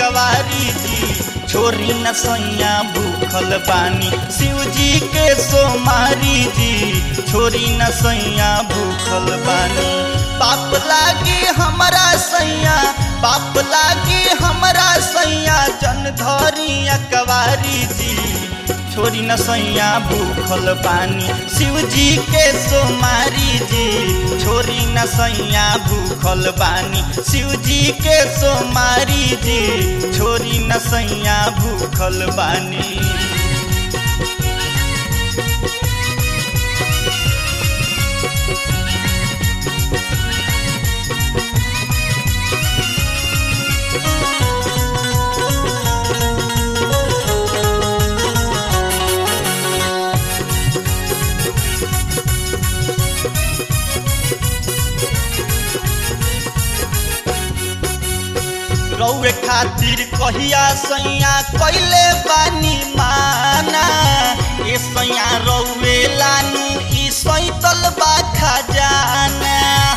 अकवारी जी छोरी न सैया भूखल बानी शिव जी के सोमारी जी छोरी न सैया भूखल बानी बाप लागे हमारा सैया बाप लागे हमारा सैया जन धरी अकवारी जी छोरी न सैया भूखल बानी शिव जी के सोमारी जी छोरी न सैया भूखल बानी शिव जी के सोमारी जी छोरी न सैया भूखल बानी रौए खातिर कहिया सैया कैले बानी माना ए सैया रौए लानी ई सैतल बा खजाना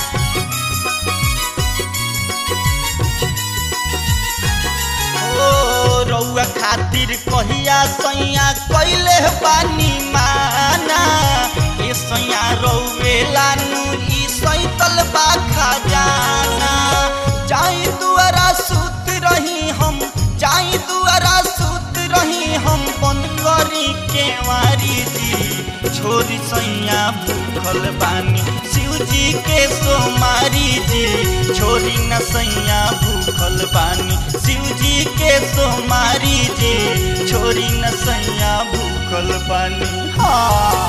ओ रौआ खातिर कहिया सैया कैले बानी माना ए सैया रौए लानू ई सैतल बा खजाना जाई दुआरा सुत रही हम जाई दुआरा सुत रही हम बंद करी केवारी जी छोरी सैया भूखल बानी शिव जी के सोमारी जी छोरी न सैया भूखल बानी शिव जी के सोमारी जी छोरी न सैया भूखल बानी हाँ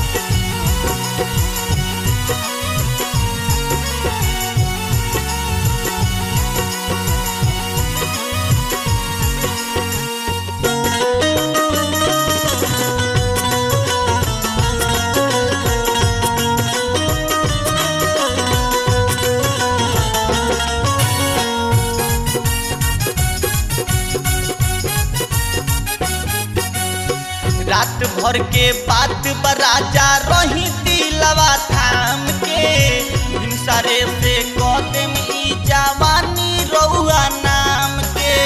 रात भर के बात बराजा रही दिलवा थाम के हिंसारे से कदम ई जवानी रउआ नाम के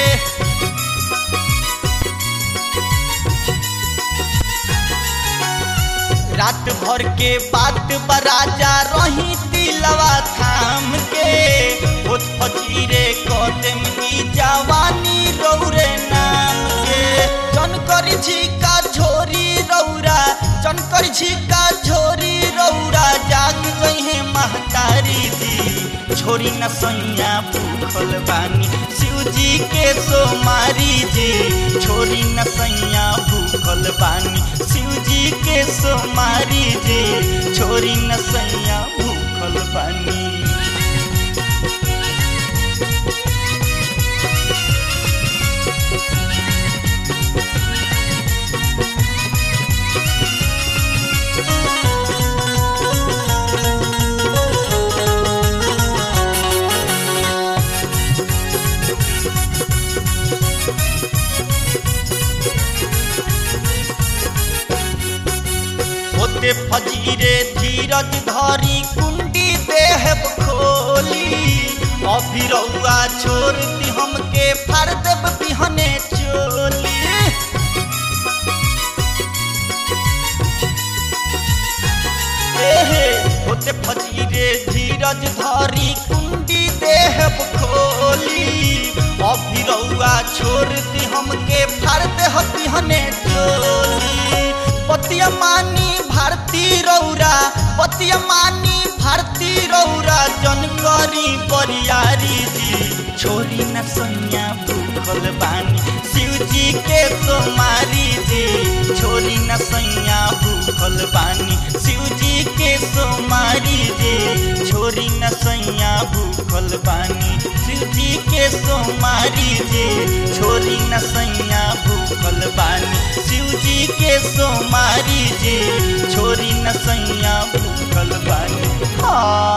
रात भर के बात बराजा रही दिलवा थाम के होत फकीरे कदम ई जवानी रौरे नाम के जन करी झिका झोरी रौरा जन करी झिका झोरी रौरा जाग गई महतारी दी छोरी न सैया भूखल बानी शिव जी के सोमारी जी छोरी न सैया भूखल बानी शिव जी के सोमारी जी छोरी न सैया भूखल बानी होते फजीरे धीरज धरी कुंडी देहब खोली अभी रउआ छोड़ दी हमके फाड़ देब बिहने चोली एहे होते फजीरे धीरज धरी कुंडी देहब खोली अभी रउआ छोड़ दी हमके फाड़ देह बिहने चोली पतिया मानी भारती रौरा पतिया मानी भारती रौरा जन करी बरियारी जी छोरी न सैया भूखल बानी शिव जी के सोमारी जी छोरी न सैया भूखल बानी शिव जी के सोमारी जी छोरी न सैया भूखल बानी शिव जी के सोमारी जी छोरी न सैया भूखल बानी शिव जी के सोमारी जी छोरी न सैया भूखल बानी हाँ